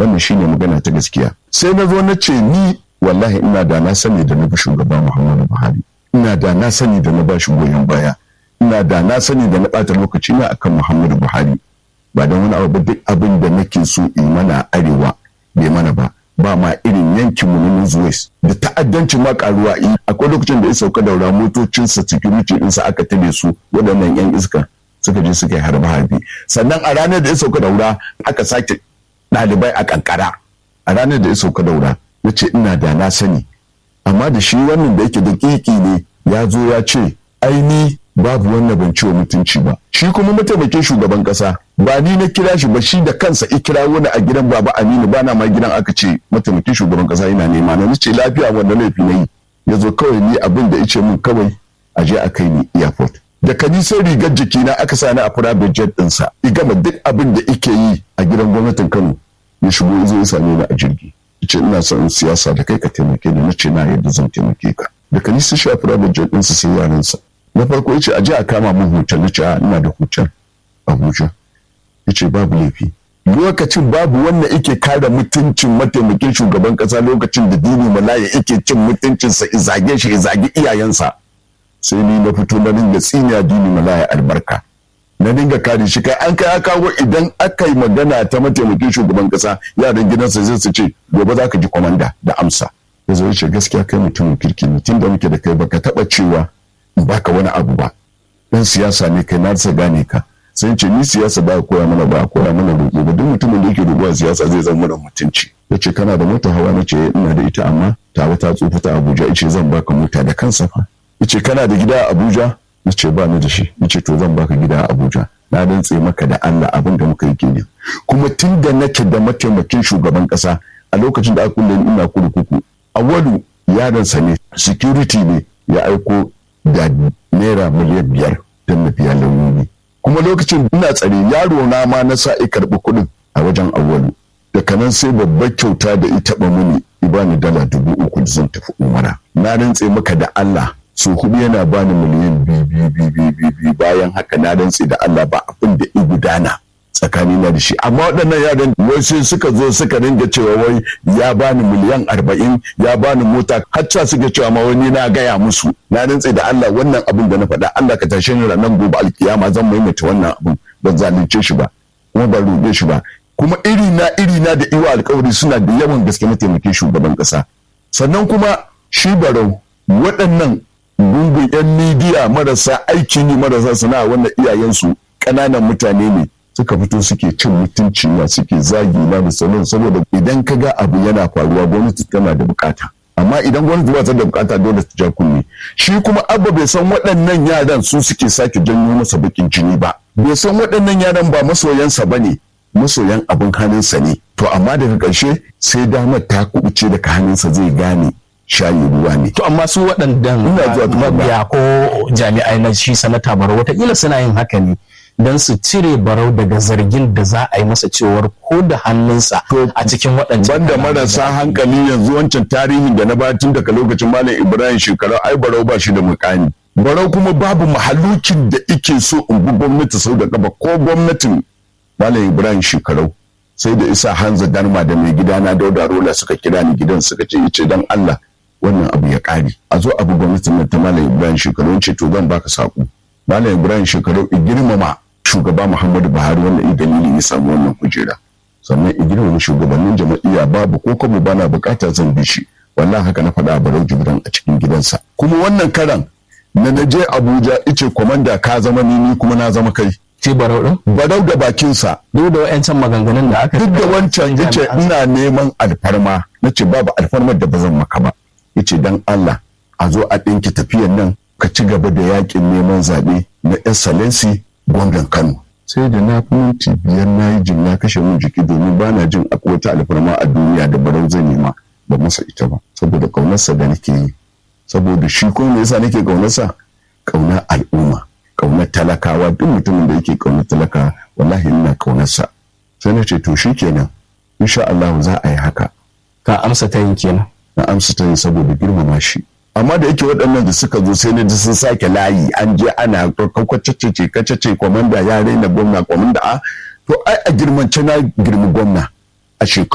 wannan shine magana ta gaskiya sai na zo na ce ni wallahi ina da na sani da na bi shugaba muhammadu buhari ina da na sani da na ba shi goyon baya ina da na sani da na ɓata lokaci na akan muhammadu buhari ba don wani abu duk abin da nake so in mana arewa bai mana ba ba ma irin yankin mu na Northwest da ta'addancin ma karuwa akwai lokacin da ya sauka daura motocinsa security ɗinsa aka tare su waɗannan yan iska suka je suka yi harbe harbe sannan a ranar da ya sauka daura aka sake ɗalibai a kankara a ranar da ya sauka daura ya ce ina da na sani amma da shi wannan da yake da kiki ne ya zo ya ce aini babu wannan ban ciwo mutunci ba shi kuma mataimakin shugaban kasa ba ni na kira shi ba shi da kansa i kira wani a gidan baba aminu bana ma gidan aka ce mataimakin shugaban kasa yana nema na ce lafiya wanda laifi na yi ya zo kawai ni abin da ice min kawai a je a kai ni airport da kani sai rigar jikina aka sani a private jet ɗinsa i gama duk abin da ike yi a gidan gwamnatin kano ya shigo ya zo ya same ni a jirgi ce ina son siyasa da kai ka taimake ni na ce na yadda zan taimake ka da kani sai shi a private jet ɗinsa sai yaransa na farko ya ce a je a kama min hotel na ce a ina da hotel abuja ya ce babu laifi lokacin babu wanda yake kare mutuncin mataimakin shugaban kasa lokacin da dini malaya yake cin mutuncinsa izage shi izage iyayensa sai ni na fito na dinga tsinya dini malaya albarka na dinga kare shi kai an kai kawo idan aka yi magana ta mataimakin shugaban kasa yaran gidansa zai su ce gobe za ka ji kwamanda da amsa ya zo ya ce gaskiya kai mutumin kirki ne tun da muke da kai baka taba cewa baka wani abu ba dan siyasa ne kai na rasa gane ka sai ce ni siyasa ba koya mana ba koya mana roƙo ba duk mutumin da yake roƙo a siyasa zai zama da mutunci ya ce kana da mota hawa na ce ina da ita amma tawa ta tsufa ta abuja ya ce zan baka mota da kansa fa ya ce kana da gida a abuja na ce ba ni da shi ya ce to zan baka gida a abuja na rantse maka da allah abin da muka yi kenan kuma tun da nake da mataimakin shugaban kasa a lokacin da aka kulle ina kurkuku awwalu yaransa ne security ne ya aiko da naira miliyan biyar don na biya lauyoyi kuma lokacin ina tsare yaro na ma na sa i karɓi kuɗin a wajen awwalu daga nan sai babbar kyauta da ita ba mini ibani dala dubu uku da zan tafi umara na rantse maka da Allah so hudu yana bani miliyan biyu biyu biyu biyu bayan haka na rantse da Allah ba abin da i gudana tsakani na da shi amma waɗannan yaran wai sai suka zo suka ringa cewa wai ya bani miliyan arba'in ya bani mota hatta suka cewa ma wani na gaya musu na rantse da Allah wannan abin da na faɗa Allah ka tashe ni ranar gobe alkiyama zan maimaita wannan abin ban zalunce shi ba kuma ban roƙe shi ba kuma iri na iri na da iwa alkawari suna da yawan gaske mataimakin shugaban ƙasa sannan kuma shi barau waɗannan gungun 'yan midiya marasa aiki ne marasa sana'a wannan iyayensu ƙananan mutane ne suka fito suke cin mutunci na suke zagi na da sauran saboda idan ka ga abu yana faruwa gwamnati tana da bukata amma idan gwamnati ba ta da bukata dole ta ja kunne shi kuma abba bai san waɗannan yaran su suke sake janyo masa bakin jini ba bai san waɗannan yaran ba masoyansa ba ne masoyan abin hannunsa ne to amma daga ƙarshe sai damar ta kubuce daga hannunsa zai gane shayi ruwa ne. To amma su waɗannan mabiya ko jami'ai na shi sanata baro watakila suna yin haka ne don su cire barau daga zargin da za a yi masa cewar ko da hannunsa a cikin waɗancan banda marasa hankali yanzu wancan tarihin da na bayar tun daga lokacin malam ibrahim shekaru ai barau ba shi da mukami barau kuma babu mahalukin da ike so in bi gwamnati sau da gaba ko gwamnatin malam ibrahim shekaru sai da isa hanza darma da mai gidana dauda rola suka kira ni gidan suka ce ice dan allah wannan abu ya ƙare a zo abu gwamnatin nan ta malam ibrahim shekaru ce to zan baka saƙo malam ibrahim shekaru girmama shugaba Muhammadu Buhari wannan i dalili ya samu wannan kujera sannan i girmama shugabannin jama'iyya babu ko kuma bana bukata zan bi shi wallahi haka na faɗa Barau Jibran a cikin gidansa kuma wannan karan na naje Abuja ice komanda ka zama ni ni kuma na zama kai ce barau din Barau da bakinsa duk da wayancan maganganun da aka duk da wancan yace ina neman alfarma nace babu alfarmar da bazan maka ba yace dan Allah a zo a ɗinki tafiyan nan ka ci gaba da yakin neman zaɓe na excellency gwamnan Kano. Sai da na fi minti biyar na yi jin na kashe min jiki domin ba na jin akwai wata alfarma a duniya da barau zan nema ba masa ita ba saboda ƙaunarsa da nake yi saboda shi kuma me yasa nake ƙaunarsa ƙaunar al'umma ƙaunar talakawa duk mutumin da yake ƙaunar talakawa wallahi ina ƙaunarsa sai na ce to shi kenan insha Allah za a yi haka ka amsa ta yin kenan na amsa ta yin saboda girmama shi amma da yake waɗannan da suka zo sai na ji sun sake layi an je ana kwakwacece kacace kwamanda ya raina gwamna kwamanda a to ai a girmance na girmi gwamna a shekaru